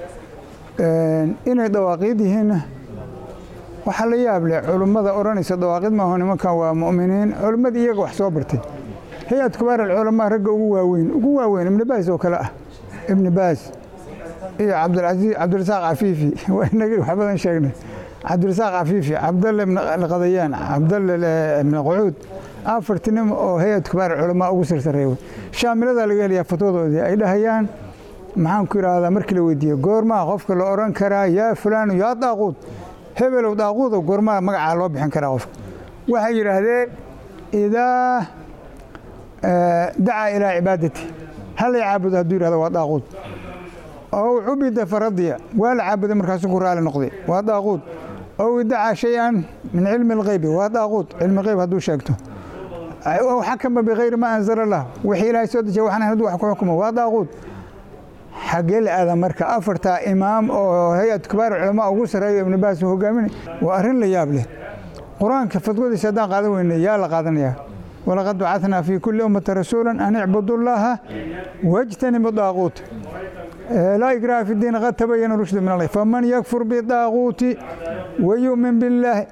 inay dawaaqiid yihiinna waxaa la yaab leh culummada odhanaysa dawaaqid maaho nimankan waa mu'miniin culimmada iyaga wax soo bartay hay-ad kubaar alculamaa ragga ugu waaweyn ugu waaweyn ibni baas oo kale ah ibni baas iyo cabdilcasiis cabdirasaaq cafiifi waa inaga wax badan sheegnay cabdirasaaq cafiifi cabdalle ibn qadayaan cabdalle ibn qucuud afartii nin oo hay-ad kubaar culamaa ugu sarsareeya shaamiladaa laga helayaa fatwadoodii ay dhahayaan maxaan ku idhaahdaa markii la weydiiye goormaa qofka la odhan karaa yaa fulaanu yaa daaquud hebelow daaquudo goormaa magacaa loo bixin karaa qofka waxay yidhaahdeen idaa dacaa ilaa cibaadati hallay caabudo hadduu yidhahdo waa daaquud ow cubida faradiya waa la caabuday markaasuu ku raali noqday waa daaquud ow idacaa shay-an min cilmi algheybi waa daaquud cilmigheyb hadduu sheegto ow xakama bikayri ma anzala lah wixii ilaahay soo dejiya waxaan hadduu wax ku xukumo waa daaquud xaggee la aadaa marka afartaa imaam oo hay-ad kibaar culamaa ugu sarreeyo ibnu baas uu hogaaminay waa arrin la yaab leh qur-aanka fadwadiisa haddaan qaadan weyne yaa la qaadanayaa walaqad bacatnaa fii kulli ummati rasuula an icbudu llaaha wajtanibu daaquut laa ikraha fi diin qad tabayana rushdu min allah faman yakfur bidaaquuti wayu'min billaahi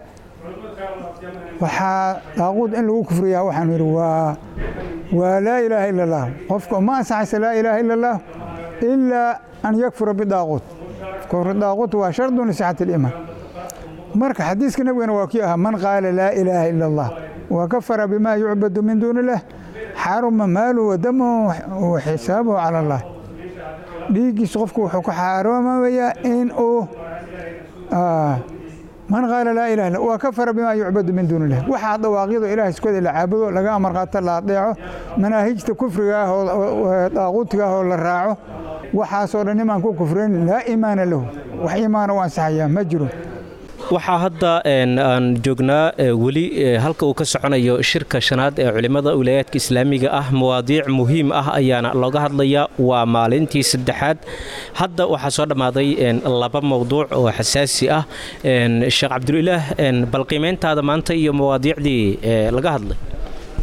waxaa daaquud in lagu kufriyaa waxaan yidhi waa waa laa ilaaha ila allah qofka ma ansaxaysa laa ilaaha ila allah ilaa an yakfura bidaaquut kufru daaquut waa shardun lisixati aliimaan marka xadiiska nabigana waa kii ahaa man qaala laa ilaaha ila allah wa kafara bima yucbadu min duuni illah xaruma maaluhu wa damuhu wa xisaabuhu cala allah dhiiggiisa qofku wuxuu ku xaaroomayaa in uu man qaala laa ilaha illa wa kafara bima yucbadu min duuni illah waxaa dawaaqyadu ilahay iskooda la caabudo laga amar qaato la adeeco manaahijta kufriga ah oo daaquutiga ah oo la raaco waxaasoo dhan imaan ku kufrin laa iimaana lahu wax iimaana u ansaxayaa ma jiro waxaa hadda aan joognaa weli halka uu ka soconayo shirka shanaad ee culimmada wilaayaadka islaamiga ah mawaadiic muhiim ah ayaana looga hadlayaa waa maalintii saddexaad hadda waxaa soo dhammaaday laba mowduuc oo xasaasi ah sheekh cabdulilaah bal qiimayntaada maanta iyo mawaadiicdii laga hadlay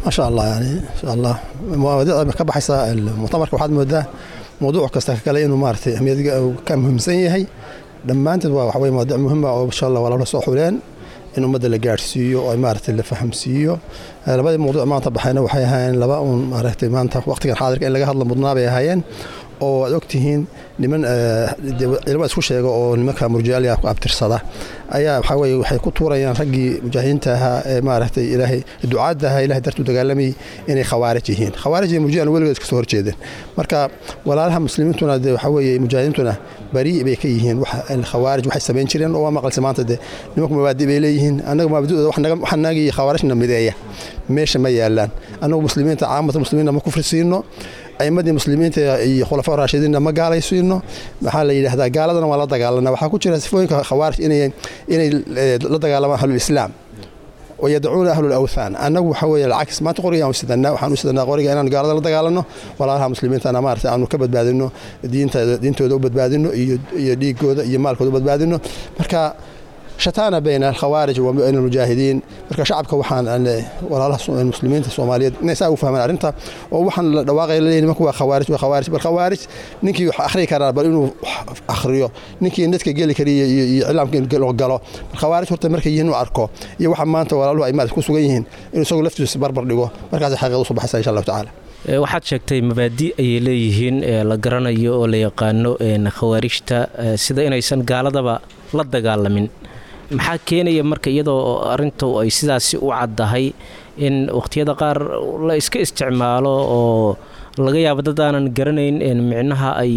ما شاء الله يعني ان شاء الله مواضيع ka baxaysa muctamarka waxaad moodaa mawduuc kasta kale inuu maaragtay ahmiyad ka muhiimsan yahay dhammaanteed waa waxa weye mawduuc muhiima oo insha allah walaalna soo xuleen in ummadda la gaadhsiiyo oo maaragtay la fahamsiiyo labadii mawduuc maanta baxayna waxay ahaayeen laba uun maaragtay maanta waqtigan xaadirka in laga hadla mudnaa bay ahaayeen oo aad ogtihiin niman cilmo isku sheega oo nimanka murjaalya ku abtirsada ayaa waxaa weye waxay ku tuurayaan raggii mujaahidiinta ahaa ee maaragtay ilaahay ducaadda ahaa ilahay dartu dagaalamayay inay khawaarij yihiin khawaarij iyo murjian weligood iska soo horjeedeen marka walaalaha muslimiintuna dee waxaa weeye mujaahidiintuna bari bay ka yihiin khawaarij waxay samayn jireen oo waa maqalse maanta dee nimanku mabaadi bay leeyihiin annaga mabaadidooda wax nagii khawaarijna mideeya meesha ma yaalaan annagu muslimiinta caamata muslimiinna ma kufri siino aimadii muslimiinta iyo khulafaa raashidiinna ma gaalaysiino maxaa la yidhahdaa gaaladana waa la dagaalana waxaa ku jira sifooyinka khawaarij inay inay la dagaalamaan ahlulislaam wayadacuuna ahlu lawthaan annagu waxaa weeye alcagis maanta qorigaan sidanaa waxaan u sidanaa qoriga inaan gaalada la dagaalano walaalaha muslimiintana maarata aanu ka badbaadino diinta diintooda u badbaadino iyo iyo dhiigooda iyo maalkooda u badbaadino marka shataana bayna alkhawaarij wa bayna almujaahidiin marka shacabka waxaan walaalaha muslimiinta soomaaliyeed inay saa u fahmaan arrinta oo waxaan la dhawaaqaya laleeyahay nimanku waa khawaarij waa khawaarij bal khawaarij ninkii wax akhriyi karaa bal inuu akhriyo ninkii dadka geli kariya iyo iyo iclaamka galo bal khawaarij horta markay yihiin uu arko iyo waxa maanta walaaluhu ay maad ku sugan yihiin inuu isagu laftiisa barbar dhigo markaas xaqiiqada usoo baxaysa insha allahu tacaala waxaad sheegtay mabaadi ayay leeyihiin la garanayo oo la yaqaano khawaarijta sida inaysan gaaladaba la dagaalamin maxaa keenaya marka iyadoo arintu ay sidaasi u caddahay in wakhtiyada qaar la iska isticmaalo oo laga yaabo dad aanan garanayn micnaha ay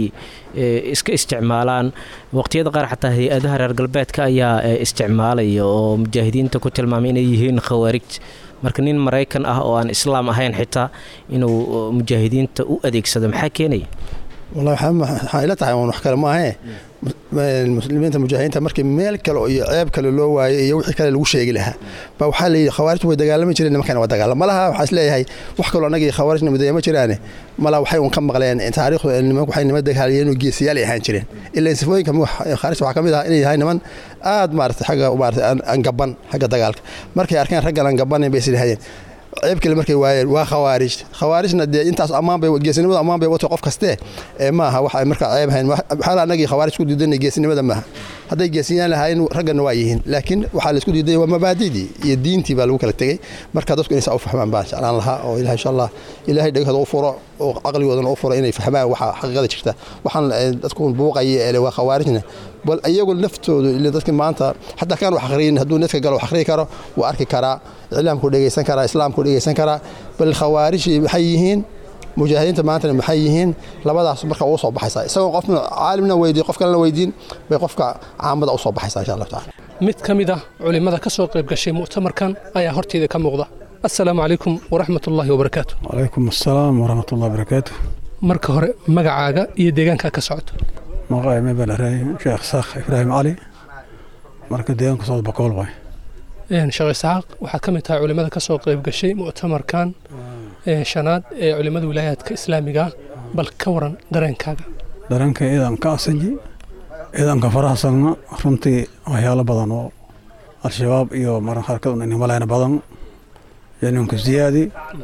iska isticmaalaan waqhtiyada qaar xataa hay-adaha reer galbeedka ayaa isticmaalaya oo mujaahidiinta ku tilmaamay inay yihiin khawaarij marka nin maraykan ah oo aan islaam ahayn xitaa inuu mujaahidiinta u adeegsado maxaa keenaya wallahi waxaa ila tahay wax kale maahe muslimiinta mujaahidiinta markii meel kale iyo ceeb kale loo waayay iyo wixii kale lagu sheegi lahaa ba waxaa layidhi khawaarijtu way dagaalami jireen nimankana waa dagaalam malaha waxaa is leeyahay wax kaloo annagii khawaarijna mideeya ma jiraane malaha waxay un ka maqleen taariikhdu nimanku waxay nima dagaaliyeen oo geesiyaal ay ahaan jireen ilaa sifooyinka khaarijta waxaa ka mid ah inay yahay niman aad maarata xagga maarata aan gaban xagga dagaalka markay arkeen raggan aan gabanin bay islahayeen ceeb kale markay waayeen waa khawaarij khawaarijna dee intaas ammaan bay geesinimada ammaan bay watay qof kaste ee maaha wax ay markaa ceeb hayn waxaala annagii khawaarij ku diidanay geesinimada maaha hadday geesiyaan lahaayeen ragganna waa yihiin laakiin waxaa laisku diiday waa mabaadidii iyo diintii baa lagu kala tegey marka dadku inay saa u fahmaan baan jeclaan lahaa oo ilahay insha allah ilaahay dhegahooda u furo oo caqligoodana u furo inay fahmaan waxa xaqiiqada jirta waxaan dadku buuqaya ee waa khawaarijna bal iyagu laftoodu ila dadka maanta xataa kaan wax akhriyin hadduu netka galo wax akhriyi karo wuu arki karaa iclaamku dhegaysan karaa islaamku dhegaysan karaa bal khawaarijii maxay yihiin mujaahidiinta maantana maxay yihiin labadaas marka ugu soo baxaysaa isagoo qofna caalimna weydiin qof kalena weydiin bay qofka caamada u soo baxaysaa insha allahu tacala mid ka mid ah culimmada ka soo qayb gashay mu'tamarkan ayaa horteeda ka muuqda assalaamu calaykum waraxmat ullaahi wabarakaatu calaykum assalaam waraxmat ullahi wabarakaatu marka hore magacaaga iyo deegaankaa ka socoto maqaay mebalaraay sheekh saakh ibraahim cali marka deegaanka socod bakool waay sheekh isaaq waxaad ka mid tahay culimmada ka soo qayb gashay mu'tamarkan shanaad ee culimmada wilaayaadka islaamiga bal ka waran dareenkaaga dareenka iidan ka asaji iidanka farahsanna runtii waxyaalo badan oo al-shabaab iyo maran harkad inimalayna badan yaninka ziyaadi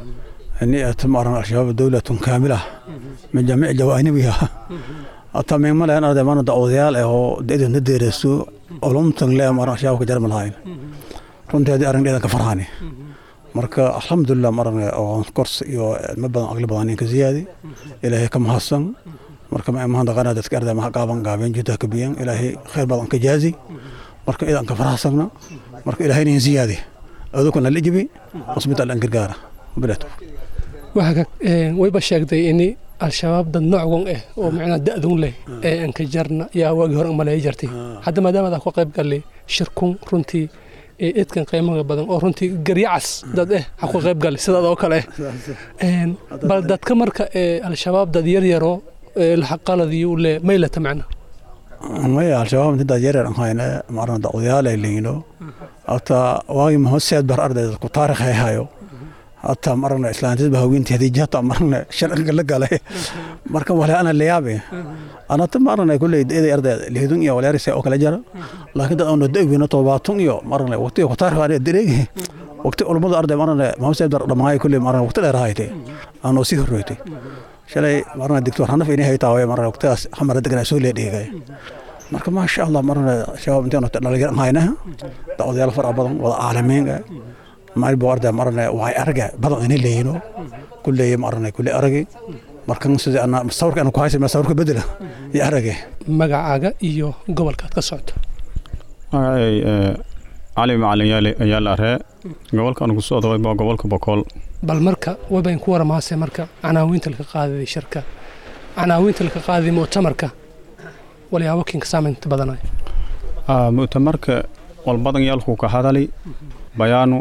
ni maran al-shabaab dowlatun kaamilah min jamiic jawaanibiha hataa meemalayan arday mana dacwadayaal ah oo idinna deereysto olumtan le maran al-shabaabka jarma lahayn runtii haddii arrin iidanka farhani marka alxamdulilah maran oo kors iyo cilmo badan aqli badan ninka ziyaadi ilaahay ka mahadsan marka ma imaan daqana dadka arday maha gaaban gaabeen jidda ka biyan ilaahay khayr badan ka jaazi marka iidanka farahsagna marka ilaahay nin ziyaadi adukuna la ijibi hospital an gargaara bilato waxaa wayba sheegtay ini al-shabaab dad noocgon ah oo macnaa da-dun leh ee anka jarna yaa waagii hore maleeya jartay hadda maadaama adaa ku qayb galay shirkun runtii eedkan qiimaha badan oo runtii garyacas dad eh ha ku qayb galay sidaad oo kale eh bal dadka marka al-shabaab dad yar yaro laxaqaladiyu le maylata macna maya al-shabaab inta dad yar yar ahayna marna dacwadayaal ay leeyino hata waagii mahoseed bar arday ku taarikh ay hayo hata marna islaantid ba haweentii hadii jata marna sharciga la galay marka wala ana liyaabe ana ta marna kulay eeday arday leedun iyo walaarisa oo kala jara laakiin dad aan daawina toobaatun iyo marna waqti ku taarikh aan direegi waqti culummadu arday marana maxamed said dhammaay kulli marana waqti dheer ahaytay aanoo sii horreeytay shalay marana doctor hanaf inay haytaa way marana waqtigaas xamara deganaa soo leedhigay marka maasha allah marana shabaab intaan dhalinyar haynaha odayaal fara badan wada caalamiinga maalin buu arday marana waay araga badan inay leeyino kulleeye marana kulle aragi markan sida ana sawirka ana ku haysa sawirka bedela iyo arage magacaaga iyo gobolkaad ka socoto magacay cali macalin yaali ayaa la aree gobolka anu ku socdo waa gobolka bokool bal marka wabayn ku waramaase marka canaawiinta laka qaadaday shirka canaawiinta laka qaadaday muctamarka walyaabo kinka saamaynta badanay mu'tamarka walbadan yaalku ka hadali bayaanu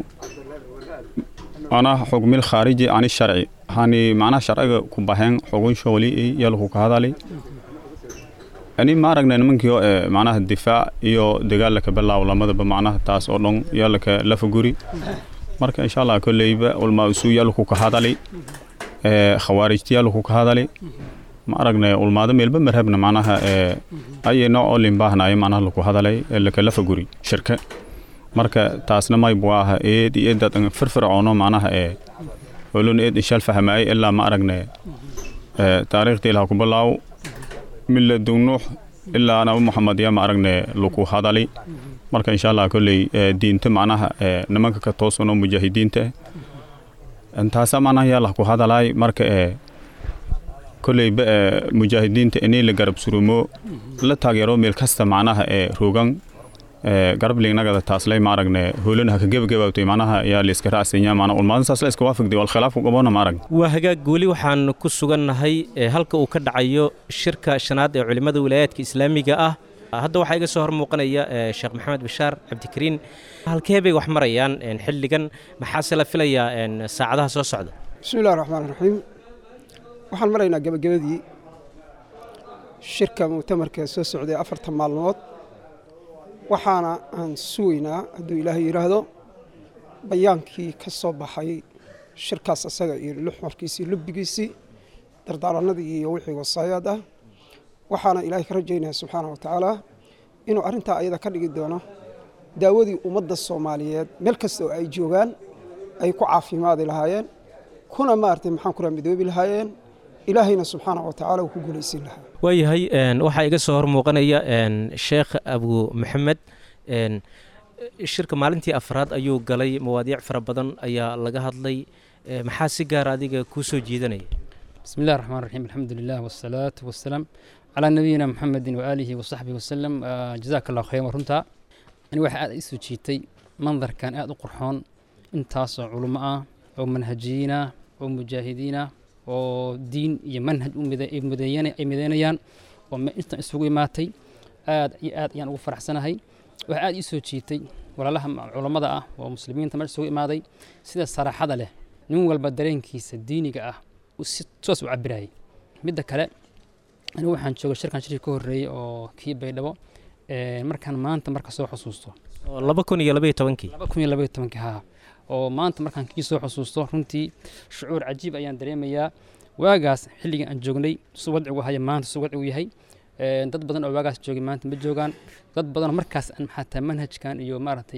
anaa xugmil khaariji ani sharci hani macnaha sharciga ku baxeen xugun shooli yaalku ka hadali ani ma aragna nimankiio ee macnaha difaac iyo dagaalaka bilaaw lamadaba macnaha taas oo dhan yaalaka lafa guri marka insha allah kolleyba ulmaa usuu yaalku ka hadali ee khawaarijti yaalku ka hadali ma aragnay ulmaado meelba marhabna macnaha ee ayay nooc oo limbaahnaayo macnaha laku hadalay ee laka lafa guri shirka marka taasna may buu aha eed iyo eedad firfircoono macnaha ee olon eed ishal fahmaay ilaa ma aragnay ee taariikhda ilaha ku bilaaw miladu nuux ilaa nabi moxamed yaa ma aragnay laku hadali marka insha allah kolley diinta macnaha ee nimanka ka toosan oo mujaahidiinta intaasa macnaha yaa lah ku hadalaay marka ee kolleyba ee mujaahidiinta inay la garab surumo la taageero meel kasta macnaha ee rogan garablingnagada taaslay ma aragne hoolana haka gebagabaabtay macnaha yaa layska raacsinya maana ulmaadan saas la iska waafagday wal khilaafku qabona ma arag waa hagaag weli waxaan ku sugannahay halka uu ka dhacayo shirka shanaad ee culimmada wilaayaadka islaamiga ah hadda waxaa iga soo hor muuqanaya sheekh maxamed bashaar cabdikariin halkee bay wax marayaan xilligan maxaase la filayaa saacadaha soo socda bismillahi raxmaan raxiim waxaan maraynaa gebagabadii shirka muctamarka soo socday afartan maalmood waxaana aan sugaynaa hadduu ilaahay yidhaahdo bayaankii ka soo baxay shirkaas asaga iyo luxmarkiisii lubbigiisii dardaaranadii iyo wixii wasaayaad ah waxaana ilaahay ka rajaynaya subxaana wa tacaala inuu arrintaa ayada ka dhigi doono daawadii ummadda soomaaliyeed meel kasta oo ay joogaan ay ku caafimaadi lahaayeen kuna maaragtay maxaan kula midoobi lahaayeen ilaahayna subxaana wa tacaala uu ku guulaysin lahaa waayahay waxaa iga soo hor muuqanaya sheekh abu maxamed shirka maalintii afraad ayuu galay mawaadiic fara badan ayaa laga hadlay maxaa si gaara adiga kuu soo jiidanaya بسم الله الرحمن الرحيم الحمد لله والصلاة والسلام على نبينا محمد وآله وصحبه وسلم آه جزاك الله خير ورنتا أنا واحد إسو جيتي منظر كان آد قرحون انتاس علماء أو منهجيين أو مجاهدين أو دين يمنهج مدينة أي مدينيان وما انت إسوق ماتي آد آد يعني وفرح سنة هاي واحد إسو جيتي ولا لهم علماء ومسلمين تمر سوق ماضي سيدا الصراحة له نون والبدرين كيس الديني آه si toos u cabirayay midda kale anigu waxaan jooga shirkan shirkii ka horreeyey oo kii baydhabo markaan maanta marka soo xusuusto laba kun iyo labaiyo tobankii laba kun iyo labaiyo tobankii haa oo maanta markaan kii soo xusuusto runtii shucuur cajiib ayaan dareemayaa waagaas xilligii aan joognay su wadcigu haya maanta su wadcigu yahay dad badan oo waagaas joogay maanta ma joogaan dad badan oo markaas aan xataa manhajkan iyo maaragtay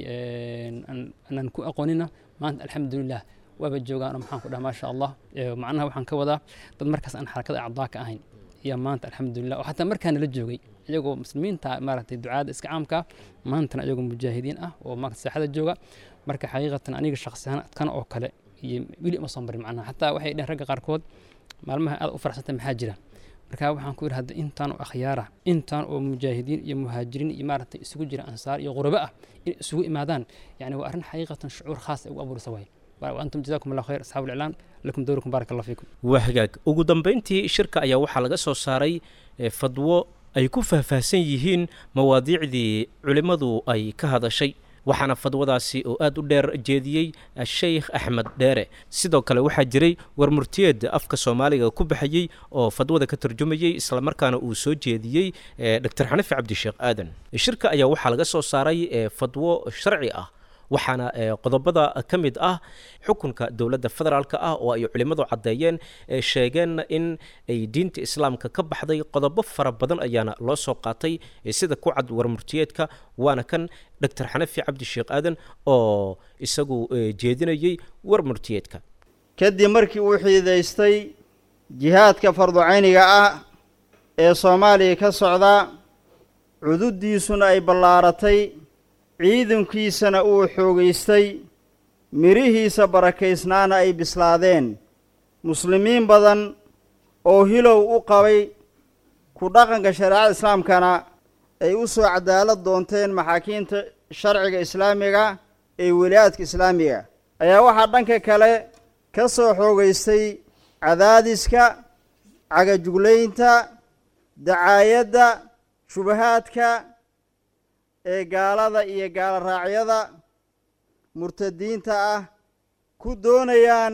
aanan ku aqoonina maanta alxamdulilah waaba joogaan oo maxaan ku dhaha maasha allah macnaha waxaan ka wadaa dad markaas aan xarakada acdaa ka ahayn ayaa maanta alxamdulilah oo xataa markaana la joogay iyagoo muslimiinta maaragtay ducaada iska caamka maantana iyagoo mujaahidiin ah oo maarata saaxada jooga marka xaqiiqatan aniga shakhsi ahaan adkan oo kale iyo weli uma soo marin macnaha xataa waxay dheheen ragga qaarkood maalmaha aad u faraxsantay maxaa jira marka waxaan ku yidhi hadda intaan oo akhyaara intaan oo mujaahidiin iyo muhaajiriin iyo maaragtay isugu jira ansaar iyo qurabo ah in isugu imaadaan yani waa arrin xaqiiqatan shucuur khaas ay ugu abuurisa waaye وأنتم جزاكم الله خير أصحاب الإعلام لكم دوركم بارك الله فيكم wahagaag ugu dambayntii shirka ayaa waxaa laga soo saaray fadwo ay ku faahfaahsan yihiin mawaadiicdii culimmadu ay ka hadashay waxaana fadwadaasi oo aad u dheer jeediyey sheikh axmed dheere sidoo kale waxaa jiray warmurtiyeed afka soomaaliga ku baxayey oo fadwada ka tarjumayey islamarkaana uu soo jeediyey doctor xanifi cabdisheekh aadan shirka ayaa waxaa laga soo saaray fadwo sharci ah waxaana qodobada ka mid ah xukunka dowladda federaalka ah oo ay culimmadu caddeeyeen sheegeen in ay diinta islaamka ka baxday qodobo fara badan ayaana loo soo qaatay sida ku cad warmurtiyeedka waana kan doctor xanafi cabdi sheekh aadan oo isagu jeedinayey warmurtiyeedka kadib markii uu xiidaystay jihaadka farducayniga ah ee soomaaliya ka socda cududdiisuna ay ballaaratay ciidankiisana uu xoogaystay midhihiisa barakaysnaana ay bislaadeen muslimiin badan oo hilow u qabay ku dhaqanka shareecada islaamkana ay u soo cadaalad doonteen maxaakiimta sharciga islaamiga ee weliyaadka islaamiga ayaa waxaa dhanka kale ka soo xoogaystay cadaadiska cagajuglaynta dacaayadda shubahaadka ee gaalada iyo gaalo raacyada murtadiinta ah ku doonayaan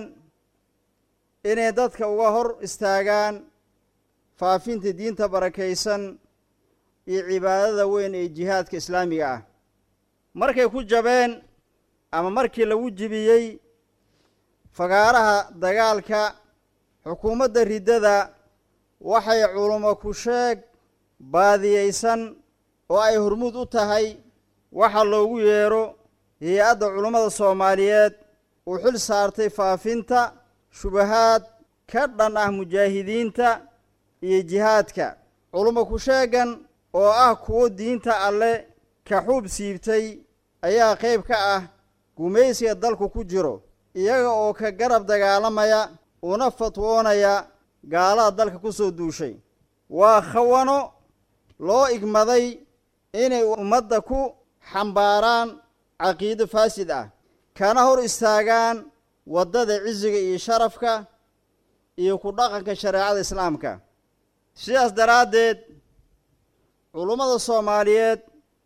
inay dadka uga hor istaagaan faafinta diinta barakaysan iyo cibaadada weyn ee jihaadka islaamiga ah markay ku jabeen ama markii lagu jibiyey fagaaraha dagaalka xukuumadda riddada waxay culummo ku sheeg baadiyeysan oo ay hormuud u tahay waxa loogu yeedho hay-adda culummada soomaaliyeed uu xil saartay faafinta shubahaad ka dhan ah mujaahidiinta iyo jihaadka culummo ku sheegan oo ah kuwo diinta alle ka xuub siibtay ayaa qayb ka ah gumaysiga dalku ku jiro iyaga oo ka garab dagaalamaya una fatwoonaya gaalada dalka ku soo duushay waa khawano loo igmaday inay ummadda ku xambaaraan caqiido faasid ah kana hor istaagaan waddada cisiga iyo sharafka iyo ku dhaqanka shareecada islaamka sidaas daraaddeed culummada soomaaliyeed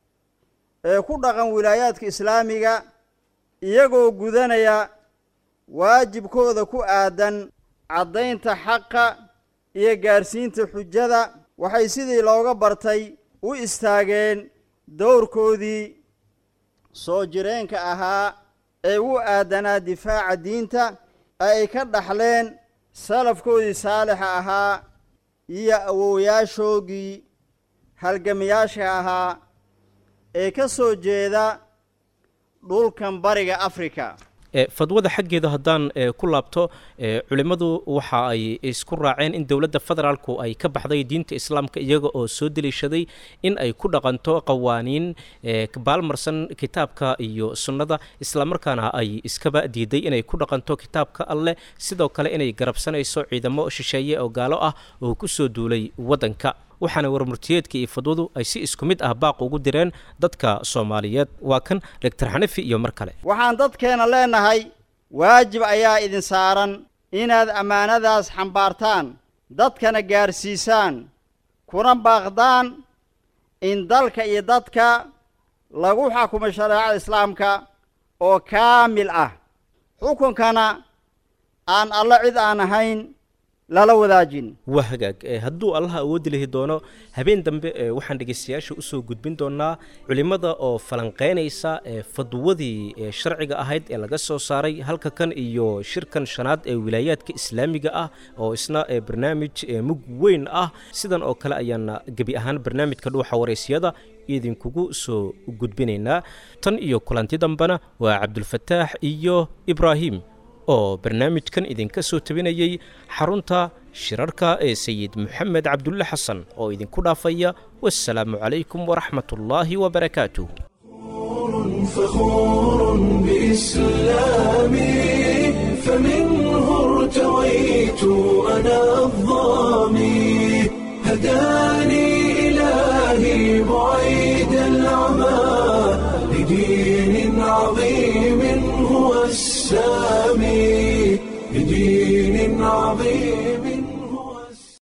ee ku dhaqan wilaayaadka islaamiga iyagoo gudanaya waajibkooda ku aadan caddaynta xaqa iyo gaarsiinta xujada waxay sidii looga bartay u istaageen dowrkoodii soo jireenka ahaa ee u aadanaa difaaca diinta ay ka dhaxleen salafkoodii saalixa ahaa iyo awowyaashoogii halgamayaasha ahaa ee ka soo jeeda dhulkan bariga afrika fadwada xaggeeda haddaan ku laabto culimmadu waxa ay isku raaceen in dowladda federaalku ay ka baxday diinta islaamka iyaga oo soo deliishaday in ay ku dhaqanto qawaaniin baalmarsan kitaabka iyo sunnada islamarkaana ay iskaba diiday inay ku dhaqanto kitaabka alleh sidoo kale inay garabsanayso ciidamo shisheeye oo gaalo ah oo ku soo duulay waddanka waxaana warmurtiyeedka iyo fadwadu ay si isku mid ah baaq ugu direen dadka soomaaliyeed waa kan doctor xanafi iyo mar kale waxaan dadkeena leenahay waajib ayaa idin saaran inaad ammaanadaas xambaartaan dadkana gaarsiisaan kuna baaqdaan in dalka iyo dadka lagu xakumo shareecada islaamka oo kaamil ah xukunkana aan alla cid aan ahayn lala wadaajin waa hagaag hadduu allaha awoodi lahi doono habeen dambe waxaan dhegaystayaasha usoo gudbin doonaa culimmada oo falanqeynaysa fadwadii sharciga ahayd ee laga soo saaray halka kan iyo shirkan shanaad ee wilaayaadka islaamiga ah oo isna barnaamij mug weyn ah sidan oo kale ayaana gebi ahaan barnaamijka dhuuxa waraysyada idinkugu soo gudbinaynaa tan iyo kulanti dambena waa cabdulfataax iyo ibraahim oo barnaamijkan idinka soo tabinayay xarunta shirarka ee sayid moxamed cabdulle xasan oo idinku dhaafaya wasalaamu calaykum waraxmat ullaahi wabarakaatuh فخور بإسلامي فمنه ارتويت أنا الظامي هداني إلهي بعيد العمى لدين عظيم هو السامي لدين عظيم